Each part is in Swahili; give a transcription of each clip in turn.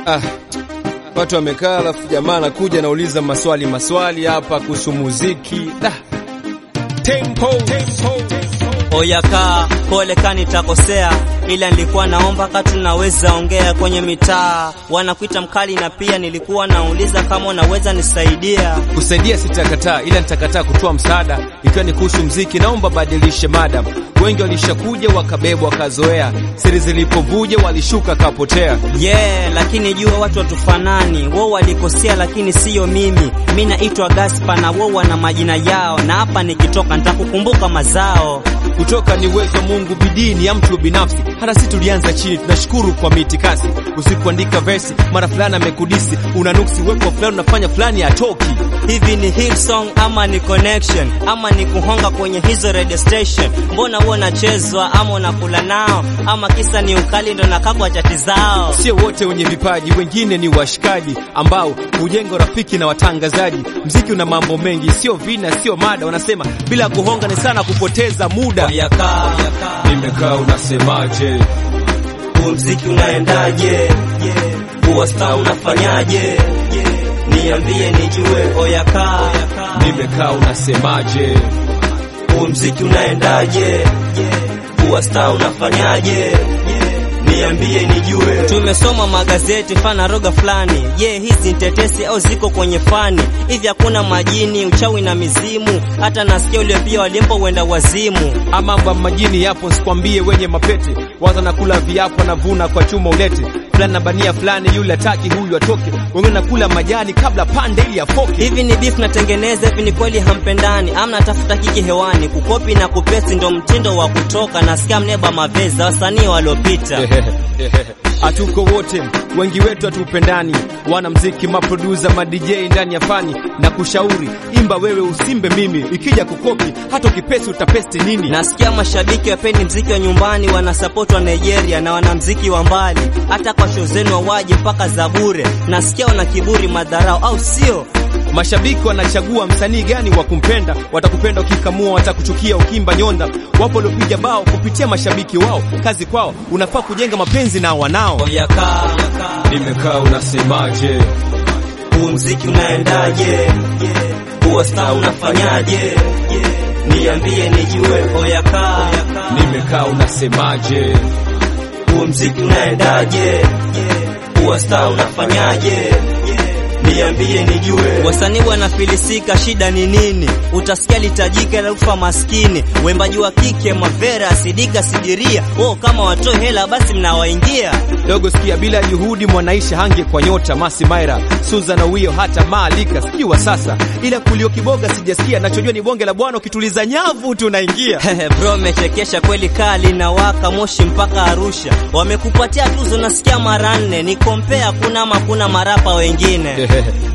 Ah, watu wamekaa, alafu jamaa anakuja anauliza maswali maswali hapa kuhusu muziki. Da. Tempo. Oyaka pole kani takosea, ila nilikuwa naomba kama tunaweza ongea kwenye mitaa. Wanakuita mkali, na pia nilikuwa nauliza kama unaweza nisaidia. Kusaidia sitakataa, ila nitakataa kutoa msaada ikiwa ni kuhusu mziki. Naomba badilishe madam. Wengi walishakuja wakabebwa wakazoea, siri zilipovuja walishuka kapotea. Yeah, lakini jua watu watufanani, wao walikosea, lakini siyo mimi. Mi naitwa Gaspa na wao wana majina yao, na hapa nikitoka nitakukumbuka mazao. Kutoka ni uwezo wa Mungu, bidii ni ya mtu binafsi. Hata si tulianza chini, tunashukuru kwa mitikasi. Usipoandika versi, mara fulani amekudisi, una nuksi wepo fulani, unafanya fulani atoki. Hivi ni hit song ama ni connection ama ni kuhonga kwenye hizo radio station? Mbona huo nachezwa ama unakula nao ama kisa ni ukali ndo nakakwa chati zao? Sio wote wenye vipaji, wengine ni washikaji ambao hujenga rafiki na watangazaji. Mziki una mambo mengi, sio vina, sio mada. Wanasema bila kuhonga ni sana kupoteza muda. Oyaka, Nimekaa unasemaje? huu mziki unaendaje? Huwa star unafanyaje? Niambie nijue. Oyaka, Nimekaa unasemaje? huu mziki unaendaje? Huwa star unafanyaje? Niambie nijue. Tumesoma magazeti fana roga fulani. Je, hizi ni tetesi au ziko kwenye fani? Hivi hakuna majini, uchawi na mizimu? Hata nasikia ule pia walimpo wenda wazimu. Ama mambo ya majini yapo, sikwambie wenye mapete waza na kula viapo na vuna kwa chuma ulete fulani na bania fulani, yule ataki huyu atoke, wengine nakula majani kabla pande ili afoke. Hivi ni beef natengeneza, hivi ni kweli hampendani? Amna tafuta kiki hewani, kukopi na kupesi ndo mtindo wa kutoka. Nasikia mneba maveza wasanii waliopita. Hatuko wote, wengi wetu hatupendani. Wana mziki, maproducer, ma DJ ndani ya fani na kushauri, imba wewe, usimbe mimi. Ikija kukopi hata ukipesi utapesti nini? Nasikia mashabiki wapendi mziki wa nyumbani, wanasapoti wa Nigeria na wanamziki wa mbali. Hata kwa show zenu wawaje mpaka za bure. Nasikia wana kiburi, madharau, au sio? Mashabiki wanachagua msanii gani wa kumpenda. Watakupenda ukikamua, watakuchukia ukimba nyonda. Wapo waliopiga bao kupitia mashabiki wao, kazi kwao. Unafaa kujenga mapenzi na wanao. Oyaka, Nimekaa unasemaje? huu mziki unaendaje? Huwa star unafanyaje? Niambie nijue. Oyaka, Nimekaa unasemaje? huu mziki unaendaje? Huwa star unafanyaje? Niambie nijue. Wasanii wanafilisika, shida ni nini? Utasikia litajika la ufa maskini, wembaji wa kike Mavera, Sidika, Sidiria. Oh, kama watoe hela basi mnawaingia. Dogo sikia, bila juhudi mwanaisha hange kwa nyota Masi Maira, Susan Owio, hata Maalika sijui wa sasa, ila kulio kiboga sijasikia. Nachojua ni bonge la bwana, ukituliza nyavu tunaingia. Hehe, bro, mechekesha kweli, kali na waka moshi mpaka Arusha. Wamekupatia tuzo, nasikia mara nne. Ni kompea kuna ama kuna marapa wengine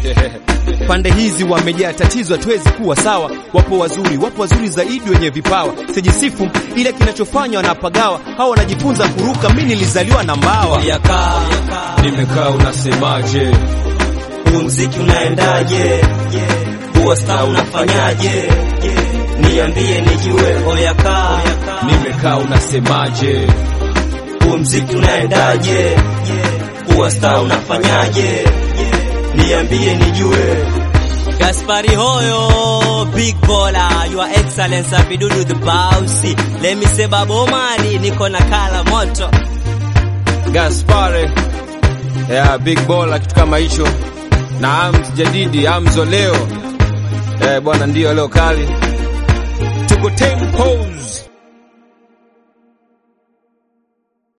Pande hizi wamejaa tatizo, hatuwezi kuwa sawa. Wapo wazuri, wapo wazuri zaidi wenye vipawa. Sijisifu ile kinachofanywa wanapagawa, hawa wanajifunza kuruka. Mimi nilizaliwa na mbawa. Oyaka, Nimekaa unasemaje? huu mziki unaendaje? Huwa star unafanyaje? Niambie nijue. Oyaka, Nimekaa unasemaje? huu mziki unaendaje? Huwa star unafanyaje? Niambie nijue. Gaspari Hoyo, big baller, your excellence, Abidudu the bossy. Let me say Babomani, niko na kala moto. Gaspare ya big ball kitu kama hicho, na Ams Jadidi Amzo leo eh, bwana, ndio leo kali tuko tempos